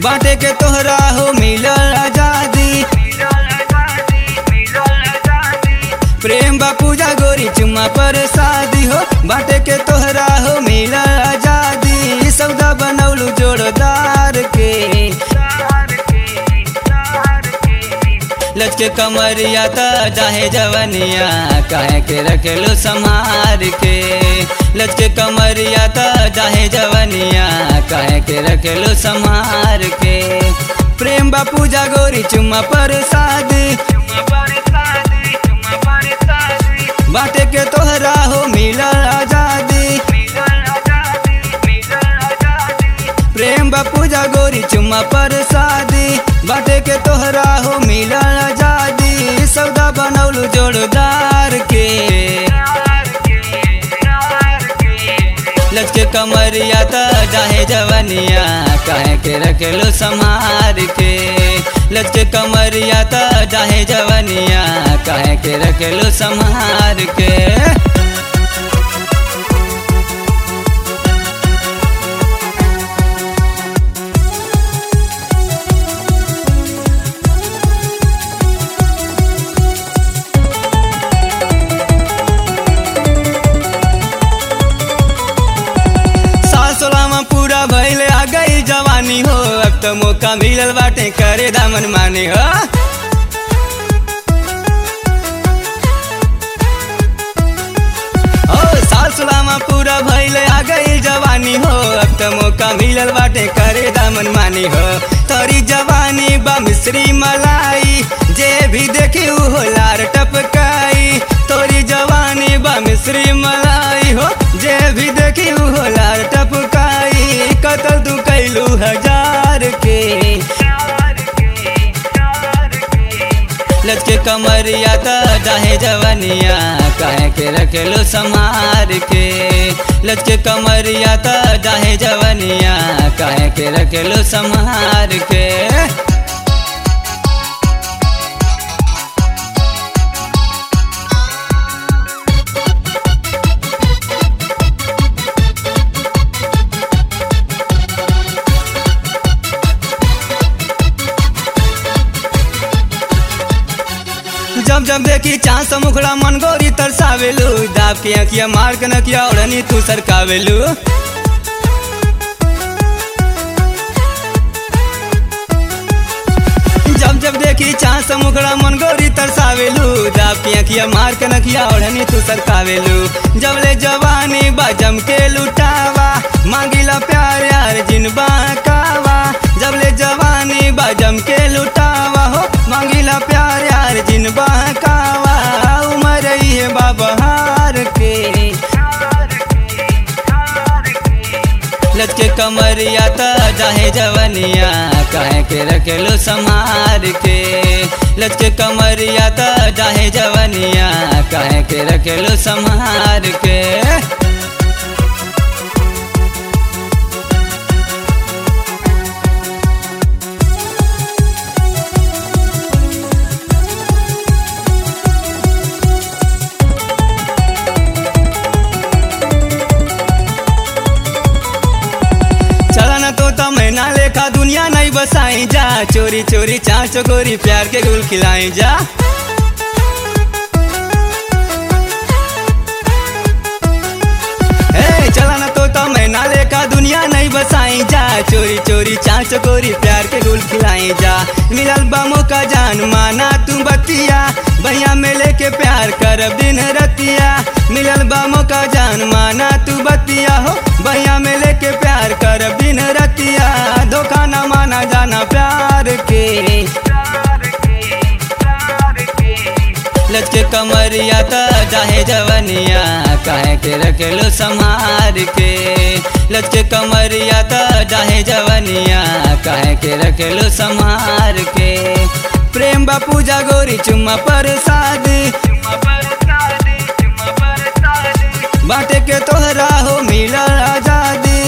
बाटे के तोहरा हो मिलल आजादी प्रेम बा पूजा गोरी चुम्मा पर शादी हो बाटे के तोहरा हो मिलल आजादी सौदा बनौलू जोड़दार के लचके कमरिया त चाहे जवनिया काहे के रखेलो संहार के लचके कमरिया त चाहे जवनिया काहे के रखेलो संहार के प्रेम बा पूजा गोरी चुम्मा पर शादी बाटे के तोहरा हो मिलल आजादी प्रेम बा पूजा गोरी चुम्मा पर शादी बाटे के तोहरा हो मिलल आजादी सौदा बनौलू जोड़दार के लचके कमरिया त चाहे जवनिया काहे के रखेलो संहार के लचके कमरिया त चाहे जवनिया काहे के रखेलो संहार के साल सोलहवा पूरा भइले आ गई जवानी हो अब तो मौका मिलल बाटे करे दामन माने हो ओ साल सोलहवा पूरा भइले आ गई जवानी हो अब तो मौका मिलल बाटे करे दामन मानी हो तोरी जवानी बा मिश्री मलाई जे भी देखी हो लार टपकाई तोरी जवानी बा मिश्री मलाई हो जे भी देखी हो लार टपकाई कतल तू कैलू हजार के लचके कमरिया त चाहे जवनिया काहे के रखेलो संहार के लचके कमरिया त चाहे जवनिया काहे के रखेलो संहार के जब जब देखी चांस मुखड़ा मन गोरी तरसावेलू दाब के अखिया मार के नकिया ओढ़नी तू सरकावेलू जब जब देखी चांस मुखड़ा मन गोरी तरसावेलू दाब के अखिया मार के नकिया ओढ़नी तू सरकावेलू जब ले जवानी बा जम के लुटावा मांगिला प्यार यार जिनबा कावा जब ले जवानी बा जम के लुटावा हो मांगिला प्यार यार जिनबा कावा उमर है बाबहार के लचके कमरिया त चाहे जवनिया काहे के रखेलो संहार के लचके कमरिया त चाहे जवनिया काहे के रखेलो संहार के चला ना तो मैना लेखा दुनिया नहीं बसाई जा चोरी चोरी चार चकोरी प्यार के गुल खिलाई जा ए, चला ना तो मैना लेखा दुनिया नहीं बसाई जा चोरी चोरी चार चकोरी प्यार के गुल खिलाई जा मिलल बामो का जान माना तू बतिया भैया में लेके प्यार कर दिन रतिया मिलल बामो का जान माना तू बतिया हो भैया में लेके प्यार कर दिन रतिया धोखा ना माना जाना प्यार के लचके कमरिया त चाहे जवनिया काहे के रखेलो संहार के लचके कमरिया त चाहे जवनिया काहे के रखेलो संहार के प्रेम बा पूजा गोरी चुम्मा पर शादी बाटे के तोहरा हो मिलल आजादी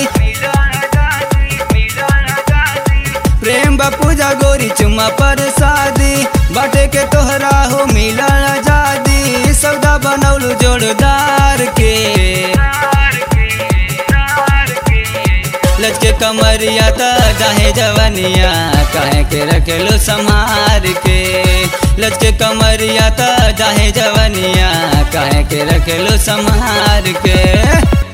प्रेम बा पूजा गोरी चुम्मा पर शादी बाटे के तोहरा हो मिलल आजादी सौदा बनौलू जोड़दार के लचके कमर कमरिया त जाहे जवनिया काहे के रखेलो संहार के लचके कमरिया त जाहे जवनिया काहे के रखेलो संहार के